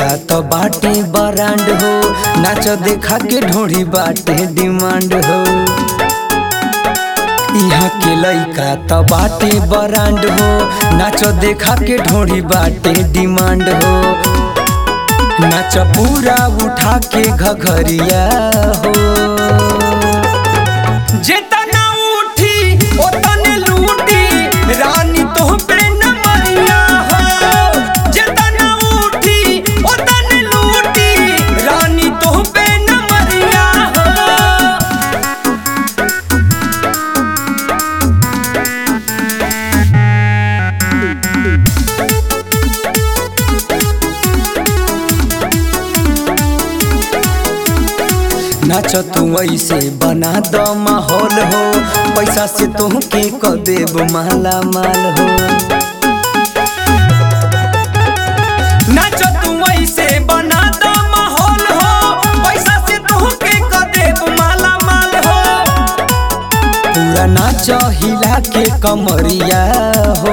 त बाटे बरांड हो नाच देखा के ढोड़ी बाटे डिमांड हो यहाँ के लइका त बाटे बरांड हो नाच देखा के ढोड़ी बाटे डिमांड हो नाच पूरा उठा के घघरिया हो जेतना उठी ओतने लूटी रानी तो पे न मरिया हो जेतना उठी ओतने लूटी रानी तो पे न मरिया हो नाच तू ऐसे बना द माहौल हो पैसा से तोहके क देब माला माल हो नाच तू ऐसे बना द माहौल हो पैसा से तोहके क देब माला माल हो पूरा नाच हिला के कमरिया हो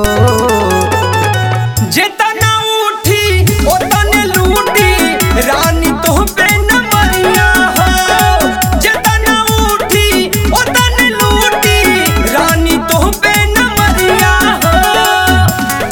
जेतना उठी ओतने लूटी रानी तो पे न मरिया हो जेतना उठी ओतने लूटी रानी तो पे न मरिया हो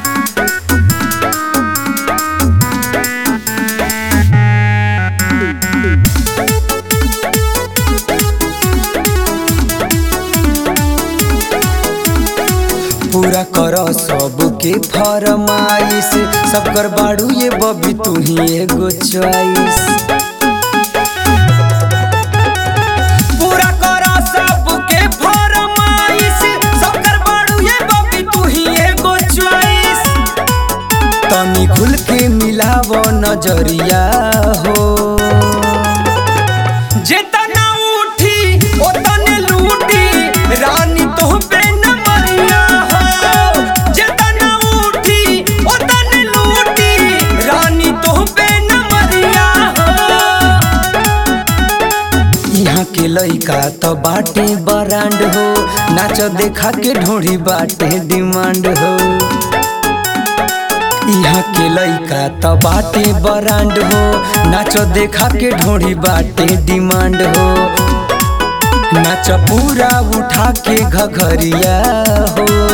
पूरा कर सबके फरमाइश सब कर बाड़ू ये बबी तू ही एगो चॉइस पूरा कर सबके फरमाइश सब कर बाड़ू ये बबी तू ही एगो चॉइस तनी खुल के मिलाव नजरिया हो जेतना उठी ओतने लूटी रानी तो पे न मरिया हो जेतना उठी ओतने लूटी रानी तो पे न मरिया हो यहाँ के लइका त बाटे बरांड हो नाच देखा के ढोड़ी बाटे डिमांड हो यहाँ के लइका त बाटे बरांड हो नाच देखा के ढोड़ी बाटे डिमांड हो नाच पूरा उठा के घघरिया हो